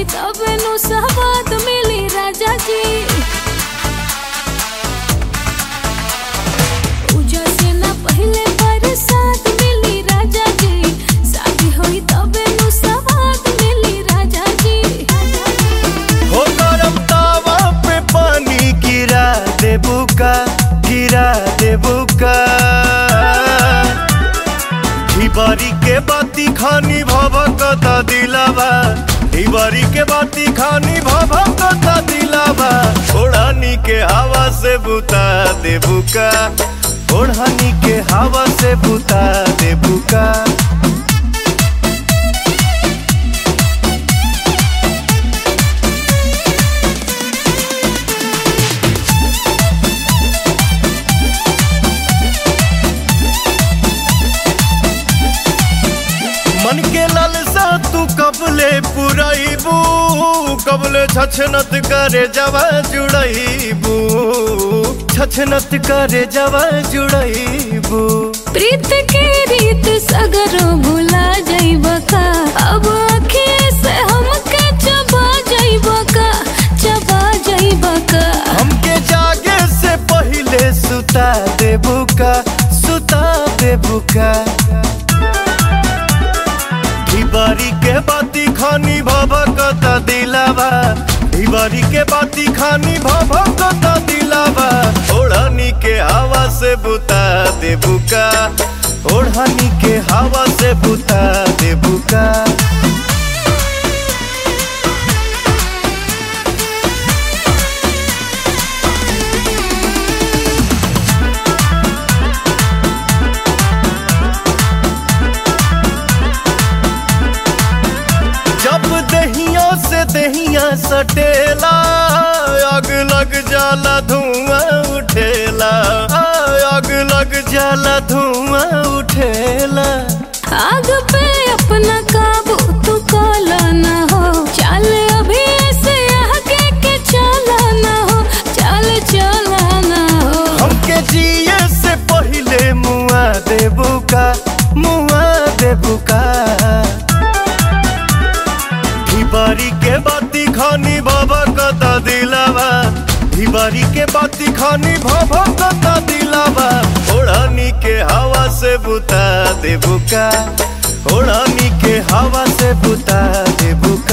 होई तबे नु सवाद मिली राजा जी पूजा से ना पहले बरसात मिली राजा जी शादी होई तबे नु सवाद मिली राजा जी हो गरम तावा पे पानी गिरा देबू का गिरा देबू का बारी के बाती खानी भभकता दिलावा बारी के बाती खानी भभकता दिलावा ओढ़ानी के हवा से बुता देबू का ओढ़ानी के हवा से बुता देबू का मन के लालसा तू कबले पुराइबू कबले छछनत करे जवा जुड़ाइबू छछनत करे जवा जुड़ाइबू प्रीत के रीत सगरो भुला जाइब का अब अखिए से हमके चबा जाइब का चबा जाइब का हमके जागे से पहले सुता देबू का सुता देबू का बारी के बाती खानी भभकता दिलावा बारी के बाती खानी भभकता दिलावा ओढ़नी के हवा से बुता देबू का ओढ़नी के हवा से बुता देबू का जब दहिया से दहिया सटेला आग लग जाला धुआं उठेला आग लग जाला धुआं उठेला आग पे अपना काबू तू काला ना हो चल अभी ऐसे आगे के चला ना हो चल चला ना हो हमके जिए से पहले मुआ देबू का मुआ देबू का बारी के बाती खानी बाबा कता दिलावा बारी के बाती खानी भाभा कता दिलावा ओढ़ानी के हवा से बुता देबू का ओढ़ानी के हवा से बुता देबू का